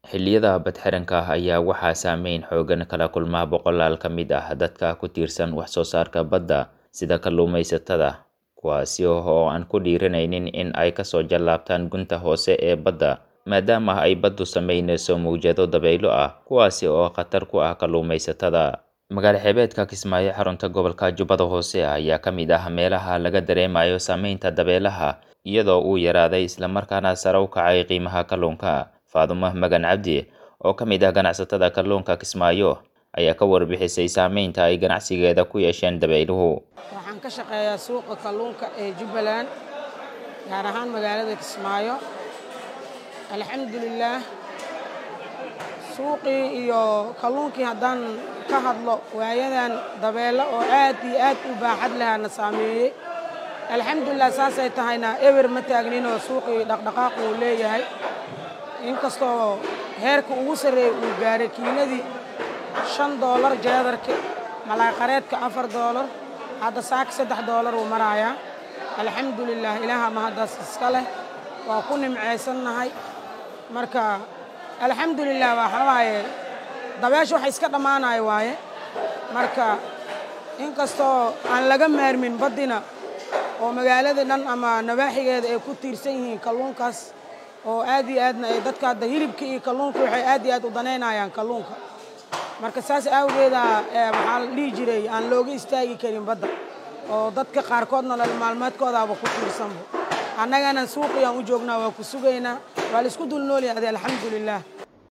Xilliyada badxiranka ah ayaa waxaa saameyn xooggan kala kulma boqolaal ka mid ah dadka ku tiirsan wax soo saarka badda sida kalluumeysatada, kuwaasi oo aan ku dhiiranaynin in ay ka soo jallaabtaan gunta hoose ee badda maadaama ay baddu samaynayso mowjado dabaylo ah kuwaasi oo khatar ku ah kalluumeysatada. Magaalo xeebeedka Kismaayo xarunta gobolka Jubbada Hoose ayaa ka mid ah meelaha laga dareemayo saameynta dabaylaha iyadoo uu yaraaday isla markaana sare u kacay qiimaha kalluunka. Faadumo Magan Cabdi oo ka mid ah ganacsatada kalluunka Kismaayo ayaa ka warbixisay saameynta ay ganacsigeeda ku yeesheen dabayluhu. Waxaan ka shaqeeyaa suuqa kalluunka ee Jubbaland gaar ahaan magaalada Kismaayo. Alxamdulillaah suuqii iyo kalluunkii haddaan ka hadlo waayadan dabeelo oo aad iyo aad u baaxad lehana saameeyey. Alxamdulillaah saasay tahayna eber ma taagninoo suuqii dhaqdhaqaaq uu leeyahay inkastoo heerka ugu sarreeya uu gaaray kiiladii shan doolar jeedarka malaaqareedka afar doolar hadda saaka saddex doolar uu marayaa alxamdulillaah ilaaha mahaddaas iska leh waa ku nimcaysannahay marka alxamdulillaah waxa waaye dabeesha waxa iska dhammaanaya waaye marka inkastoo aan laga maarmin baddina oo magaalada dhan ama nawaaxigeeda ay ku tiirsan yihiin kalluunkaas oo aad iyo aadna ay dadka hadda hilibka iyo kalluunka waxay aad iyo aad u danaynayaan kalluunka marka saas awgeeda waxaa la dhihi jiray aan looga istaagi karin badda oo dadka qaarkoodna nolol maalmeedkoodaaba ku tiirsanba annagana suuqiyaan u joognaa waa ku sugaynaa waa la isku dul noolyahay alxamdulillaah